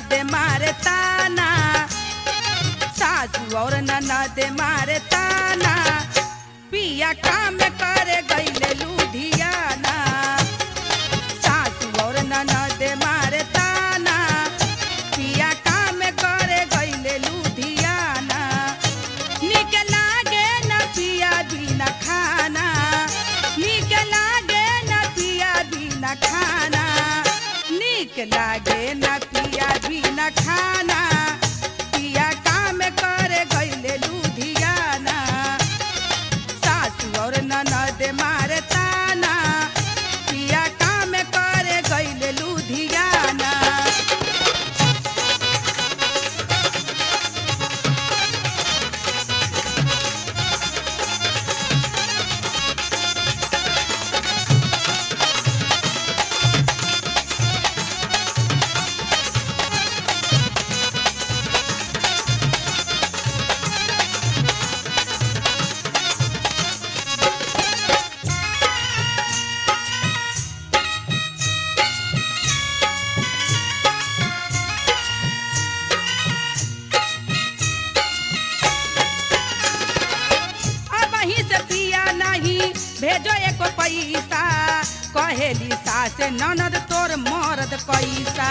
ननद मारे ताना सासू और ननद मारे ताना पिया काम करे गईले लुधियाना सासू और ननद मारे ताना पिया काम करे गईले लुधियाना निक लागे न पिया बिना खाना निक लागे न पिया बिना खाना निक लागे न पिया बिना खाना पिया काम करे गईले लुधियाना सासू और ननद मारे ताना पिया काम करे गईले लुधियाना अब ही से पिया नहीं भेजो एको पैसा कहेली सास ननद तोर मरद पैसा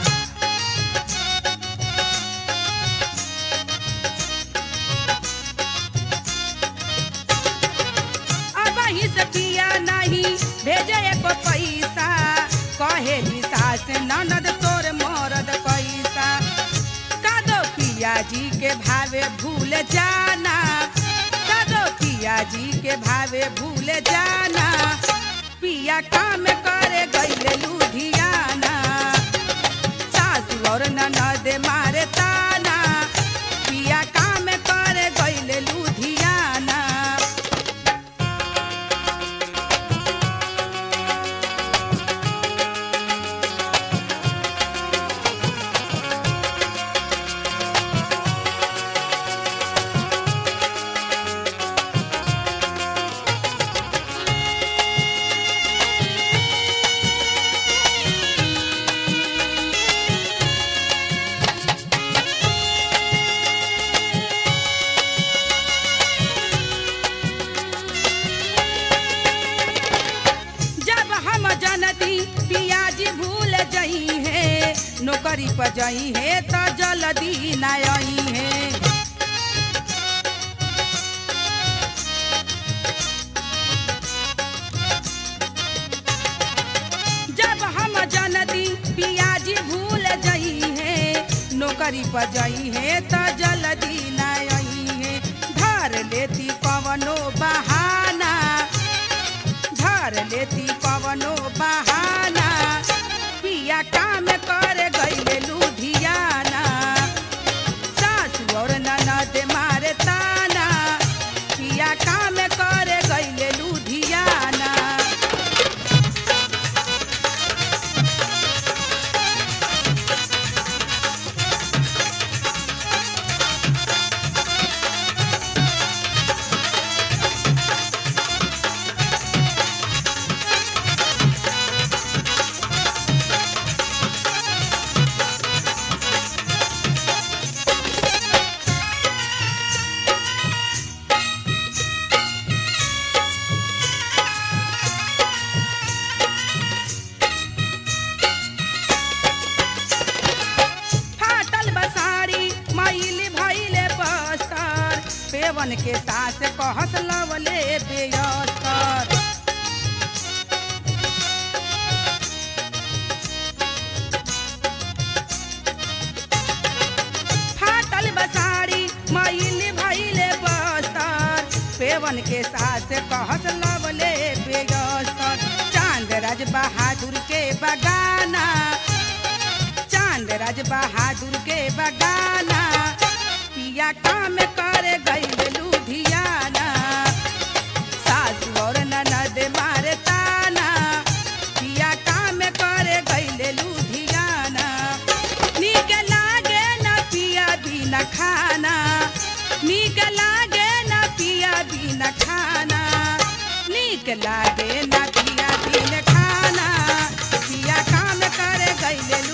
अब ही से पिया नहीं भेजो एको पैसा कहेली सास ननद तोर मरद पैसा कादो पिया जी के भावे भूल जाना कादो पिया जी के भावे भूल जाना पिया काम करे गईले लुधियाना सासू और ननद मारे ताना पिया काम करे गईले लुधियाना जब हम जनती पियाजी भूल जई है नौकरी पर जई है तो जल्दी न आई है जब हम जनती पियाजी भूल जई है नौकरी पर जई है तो जल्दी न आई है धर लेती कवनो बहाना धर लेती पवनो बहाना पिया काम करे गईले लुधियाना सासू और ननद मारे ताना पिया काम करे गईले लुधियाना फाटल बसारी मैल भैले बस्तर पेवन के सास कहस लवले बेयस्तर फाटल बसारी मैल भैले बस्तर पेवन के सास कहस लवले बेयस्तर चांद राज बहादुर के बगाना चांद राज बहादुर के बगाना पिया काम करे गई लुधियाना सासू और ननद मारे ताना पिया काम करे गई लुधियाना नीक लागे न पिया बिना खाना नीक लागे न पिया बिना खाना नीक लागे न पिया बिन खाना पिया काम करे गईले